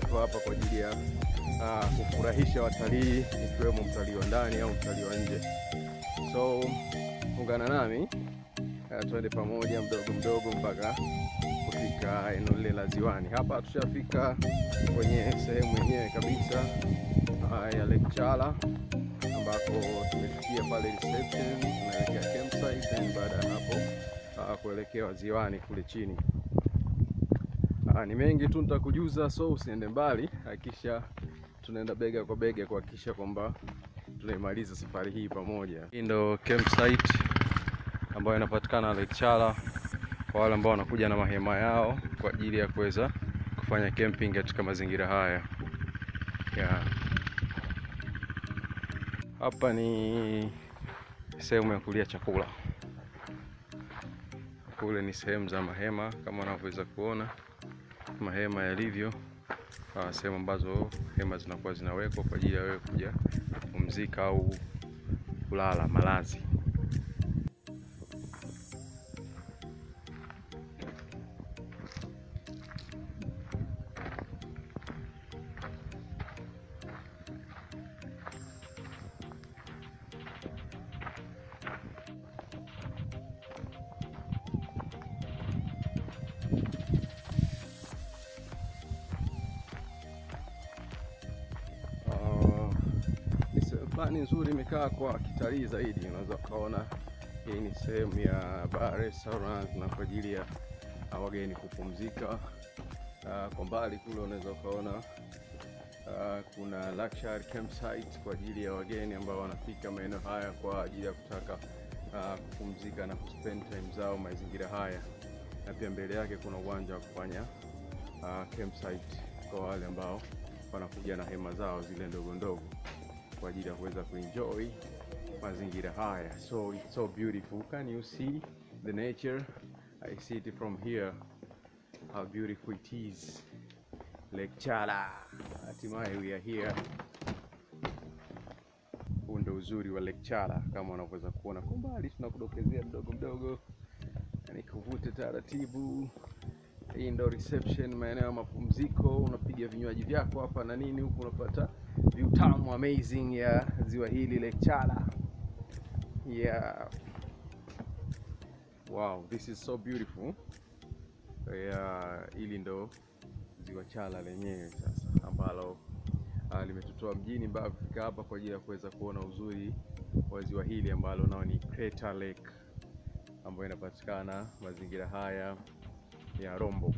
iko hapa kwa ajili ya uh, kufurahisha watalii ikiwemo mtalii wa ndani au mtalii wa nje. So ungana nami uh, tuende pamoja mdogo mdogo mpaka kufika eneo lile la ziwani. Hapa tushafika kwenye sehemu yenyewe kabisa uh, ya Lake Chala ambako tumefikia pale reception, tunaelekea campsite, and baada ya hapo uh, kuelekea ziwani kule chini. Uh, ni mengi tu nitakujuza, so usiende mbali, hakikisha tunaenda bega kwa bega kuhakikisha kwamba tunaimaliza safari hii pamoja. Hii ndo campsite ambayo inapatikana Lake Chala kwa wale ambao wanakuja na mahema yao kwa ajili ya kuweza kufanya camping katika mazingira haya yeah. Hapa ni sehemu ya kulia chakula, kule ni sehemu za mahema kama unavyoweza kuona mahema yalivyo, uh, sehemu ambazo hema zinakuwa zinawekwa kwa ajili ya wewe kuja kupumzika au kulala malazi. Uh, ni sehemu fulani nzuri imekaa kwa kitalii zaidi. Unaweza ukaona hii ni sehemu ya bar restaurant na kwa ajili ya uh, wageni kupumzika. Uh, kwa mbali kule unaweza ukaona uh, kuna luxury campsite kwa ajili ya wageni ambao wanafika maeneo haya kwa ajili ya kutaka uh, kupumzika na kuspend time zao mazingira haya, na pia mbele yake kuna uwanja wa kufanya uh, campsite kwa wale ambao wanakuja na hema zao zile ndogo ndogo kwa ajili ya kuweza kuenjoy mazingira haya. So it's so beautiful. Can you see the nature? I see it from here. How beautiful it is. Lake Chala. Hatimaye we are here. Huu ndio uzuri wa Lake Chala kama unavyoweza kuona kwa mbali, tunakudokezea mdogo mdogo, nikuvute taratibu hii ndo reception, maeneo ya mapumziko. Unapiga vinywaji vyako hapa na nini, huku unapata view tamu amazing ya ziwa hili Lake Chala. Yeah. Wow, this is so beautiful. Yeah, hili ndo ziwa Chala lenyewe sasa ambalo uh, limetutoa mjini mpaka kufika hapa kwa ajili ya kuweza kuona uzuri wa ziwa hili ambalo nao ni Crater Lake ambayo inapatikana mazingira haya ya Rombo.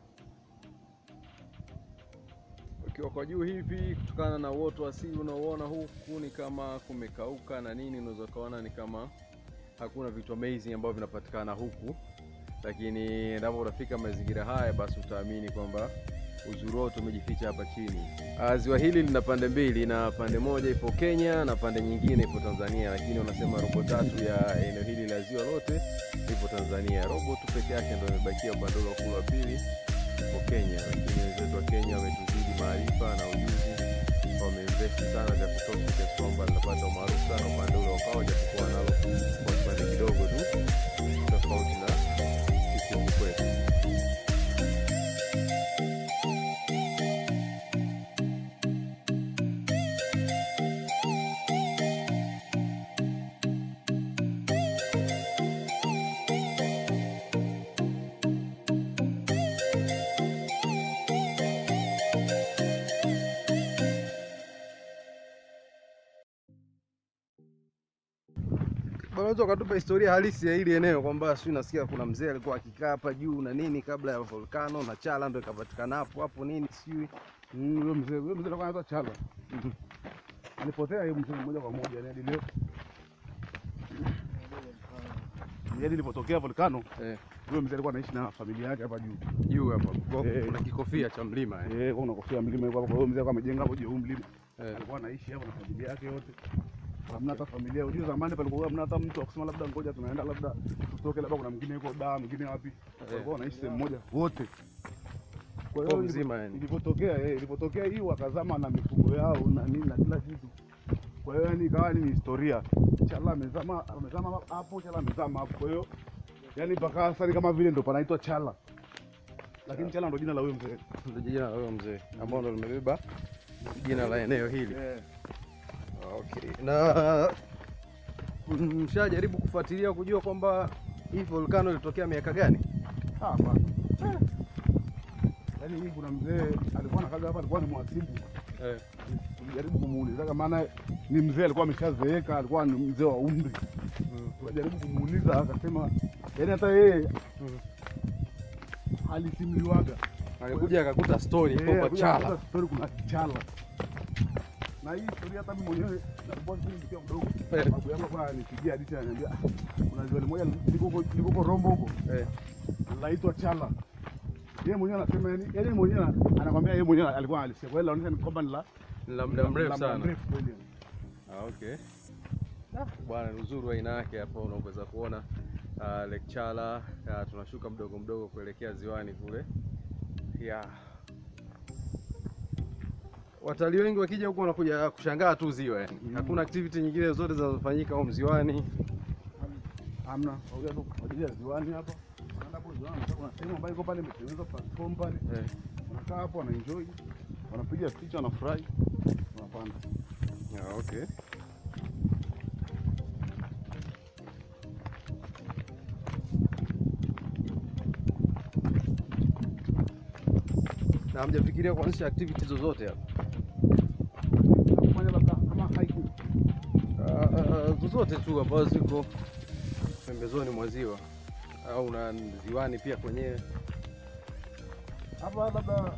Ukiwa kwa juu hivi, kutokana na uoto wa asili unaoona huku, ni kama kumekauka na nini, unaweza ukaona ni kama hakuna vitu amazing ambavyo vinapatikana huku, lakini endapo utafika mazingira haya, basi utaamini kwamba uzuri wote umejificha hapa chini. Ah, Ziwa hili lina pande mbili, na pande moja ipo Kenya na pande nyingine ipo Tanzania, lakini wanasema robo tatu ya eneo hili la ziwa lote ipo Tanzania. Robo tu peke yake ndio imebakia upande ule wa kule wa pili ipo Kenya, lakini wenzetu wa Kenya wametuzidi maarifa na ujuzi, wameinvesti sana vya kutosha kiasi kwamba linapata umaarufu sana upande ule wa kwao, japokuwa nalo kwa kipande kidogo tu tofauti na sisi huku kwetu. Unaweza ukatupa historia halisi ya hili eneo kwamba si nasikia kuna mzee alikuwa akikaa hapa juu na nini kabla ya volkano na Chala ndo ikapatikana hapo hapo nini sijui. Mm, Huyo mzee huyo mzee alikuwa anaitwa Chala. Alipotea yeye mzee moja kwa moja yani hadi leo. Yaani ilipotokea volkano, Eh, huyo mzee alikuwa anaishi na familia yake hapa juu. juu hapa kwa- Eh. kuna kikofia cha mlima eh. Eh, kuna kofia mlima yuko hapo. Kwa hiyo mzee alikuwa amejenga hapo juu ya huu mlima. Eh. Alikuwa anaishi hapo na familia yake yote. Hamna hata familia. Unajua zamani palikuwa hamna hata mtu akusema labda ngoja tunaenda labda tutoke labda kuna mwingine yuko da, mwingine wapi. Walikuwa wanaishi sehemu moja wote. Kwa Kwa mzima yani. ilipotokea eh, ilipotokea hii wakazama na mifugo yao na nini na kila kitu. Kwa hiyo yani ikawa ni historia. Chala amezama amezama hapo, Chala amezama hapo. Kwa hiyo yani mpaka sasa ni kama vile ndo panaitwa Chala. lakini Chala ndo jina la huyo mzee. Ndio jina la huyo mzee ambao ndo limebeba jina la eneo hili. Eh, Okay. Na mshajaribu kufuatilia kujua kwamba hii volcano ilitokea miaka gani? ah, bana. Eh. Yaani hii kuna mzee alikuwa anakaga hapa, alikuwa ni mhasibu. Eh. Tulijaribu kumuuliza kama maana ni mzee alikuwa ameshazeeka, alikuwa ni mzee wa umri. Mm. Tukajaribu kumuuliza akasema, yaani hata yeye Mm. alisimuliwaga Alikuja akakuta story Eh, kwamba akuja Chala. kukuta story kuna Chala. Na hii story hata mimi mwenyewe nakumbuka kipindi nikiwa mdogo. Eh. Babu yangu alikuwa ananipigia hadithi ananiambia, "Ah, kuna ziwa moja liko huko liko huko Rombo huko Eh. laitwa Chala. Yeye mwenyewe anasema yani, yeye mwenyewe anakwambia yeye mwenyewe alikuwa alisikia. Kwa hiyo laonyesha ni kwamba ni la Ni la muda mrefu la muda sana. mrefu kweli. Ah, okay. Bwana, ni uzuri wa aina yake hapo, unaweza kuona uh, Lake Chala. Uh, tunashuka mdogo mdogo kuelekea ziwani kule yeah. Watalii wengi wakija huku wanakuja kushangaa tu ziwa yani. Mm. Hakuna activity nyingine zote zinazofanyika huko ziwani. Hamna, kauja tu kwa ajili ya ziwani hapa. Wanaenda hapo ziwani, kuna sehemu ambayo iko pale imetengenezwa platform pale. Eh. Wanakaa hapo wanaenjoy. Wanapiga picha, wanafurahi. Wanapanda. Ah, okay. Na hamjafikiria kuanzisha activity zozote hapa? Kufanya labda kama hiking. Ah, zozote tu ambazo ziko pembezoni mwa ziwa au na ziwani pia kwenyewe. Hapa labda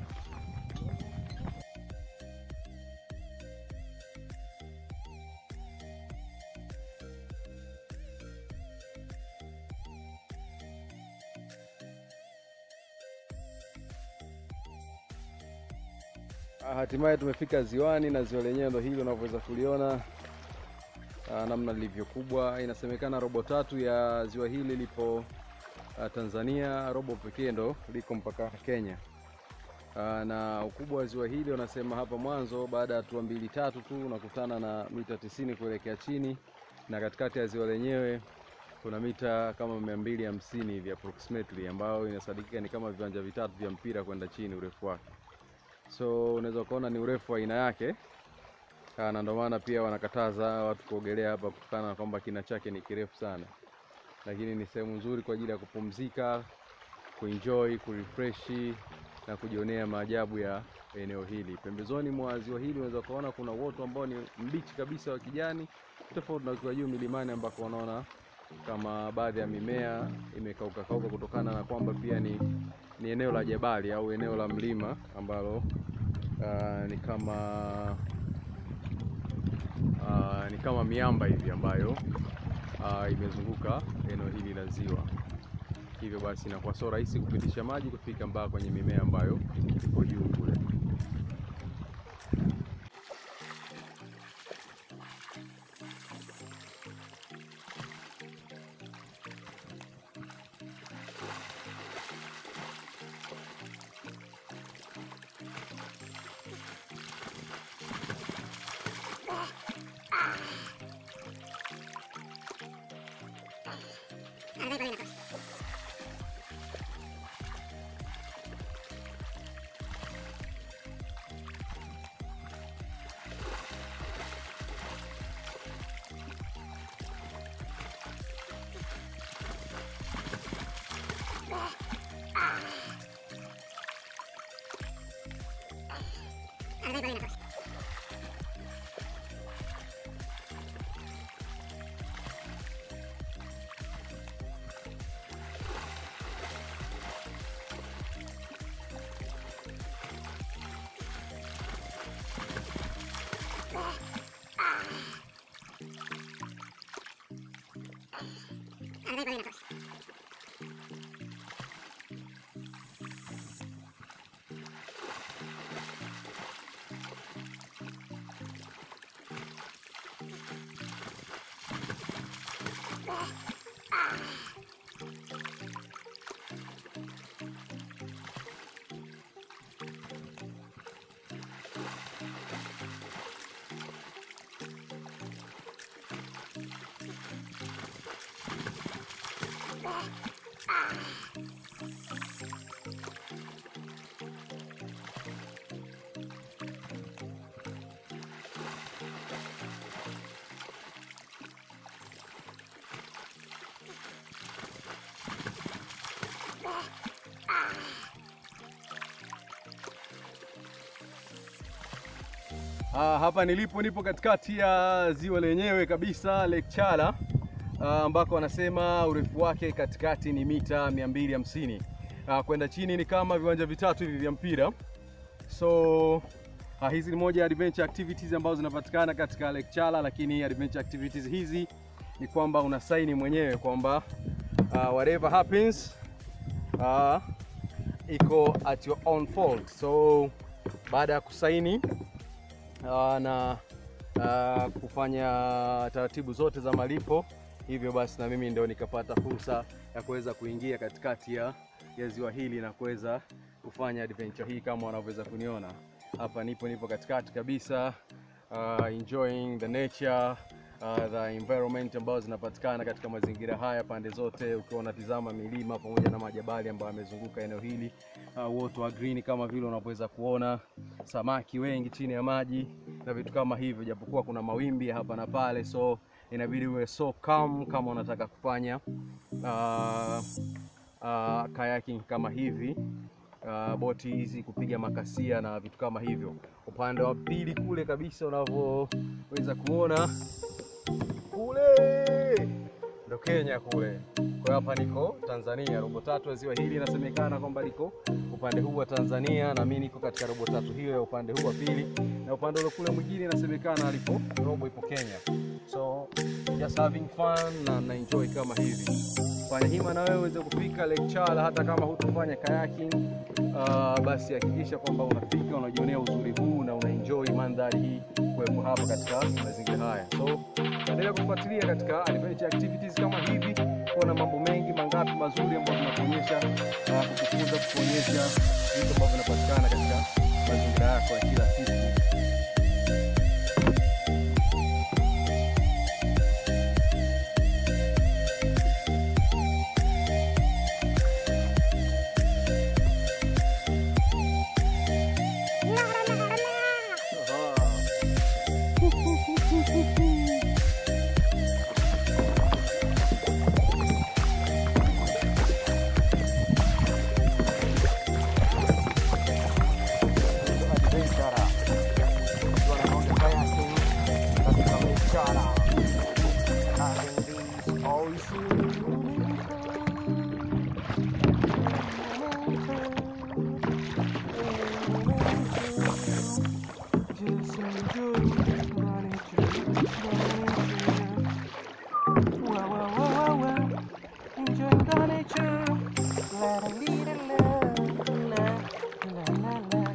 Ah, Hatimaye tumefika ziwani na ziwa lenyewe ndo hili unavyoweza kuliona ah, namna lilivyo kubwa. Inasemekana robo tatu ya ziwa hili lipo ah, Tanzania, robo pekee ndo liko mpaka Kenya. Ah, na ukubwa wa ziwa hili wanasema hapa mwanzo, baada ya hatua mbili tatu tu unakutana na mita tisini kuelekea chini, na katikati ya ziwa lenyewe kuna mita kama mia mbili hamsini hivi approximately, ambayo inasadikika ni kama viwanja vitatu vya mpira kwenda chini urefu wake so unaweza ukaona ni urefu wa aina yake Ah, na ndio maana pia wanakataza watu kuogelea hapa kutokana na kwamba kina chake ni kirefu sana, lakini ni sehemu nzuri kwa ajili ya kupumzika, kuenjoy, kurefreshi na kujionea maajabu ya eneo hili. Pembezoni mwa ziwa hili unaweza kuona kuna uoto ambao ni mbichi kabisa wa kijani, tofauti na ukiwa juu milimani ambako unaona kama baadhi ya mimea imekauka kauka kutokana na kwamba pia ni, ni eneo la jabali au eneo la mlima ambalo ah, ni kama ah, ni kama miamba hivi ambayo ah, imezunguka eneo hili la ziwa. Hivyo basi inakuwa sio rahisi kupitisha maji kufika mpaka kwenye mimea ambayo iko juu kule. Ah, hapa nilipo nipo katikati ya ziwa lenyewe kabisa Lake Chala ah, ambako wanasema urefu wake katikati ni mita 250. Ah, kwenda chini ni kama viwanja vitatu hivi vya mpira. So ah, hizi ni moja ya adventure activities ambazo zinapatikana katika Lake Chala, lakini adventure activities hizi ni kwamba una saini mwenyewe kwamba ah, whatever happens ah, iko at your own fault. So baada ya kusaini uh, na uh, kufanya taratibu zote za malipo, hivyo basi na mimi ndio nikapata fursa ya kuweza kuingia katikati ya, ya ziwa hili na kuweza kufanya adventure hii kama wanavyoweza kuniona hapa. Nipo nipo katikati kabisa, uh, enjoying the nature uh, the environment ambazo zinapatikana katika mazingira haya pande zote, ukiwa unatizama milima pamoja na majabali ambayo yamezunguka eneo hili uh, uoto wa green kama vile unavyoweza kuona, samaki wengi chini ya maji na vitu kama hivyo, japokuwa kuna mawimbi ya hapa na pale, so inabidi uwe so calm kama unataka kufanya uh, uh, kayaking kama hivi uh, boti hizi kupiga makasia na vitu kama hivyo. Upande wa pili kule kabisa unavyoweza kuona kule ndo Kenya kule. Kwa hiyo hapa niko Tanzania, robo tatu ya ziwa hili inasemekana kwamba liko upande huu wa Tanzania, na mimi niko katika robo tatu hiyo ya upande huu wa pili, na upande ule kule mwingine inasemekana alipo robo ipo Kenya. So just having fun na na enjoy kama hivi. Fanya hima na wewe uweze kufika Lake Chala, hata kama hutofanya kayaking uh, basi hakikisha kwamba unafika unajionea uzuri huu na unaenjoy mandhari hii kuwepo hapa katika mazingira haya. So endelea kufuatilia katika adventure activities kama hivi, kuona mambo mengi mangapi mazuri ambayo tunakuonyesha uh, kukufunza, kukuonyesha vitu ambavyo vinapatikana katika mazingira yako ya kila siku. Enjoying the nature. La la la la la la la la.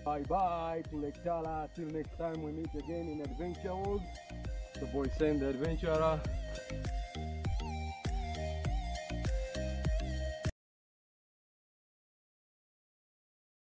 Bye bye to Lake Tala. Till next time we meet again in Adventure World. The boy Sam the Adventurer.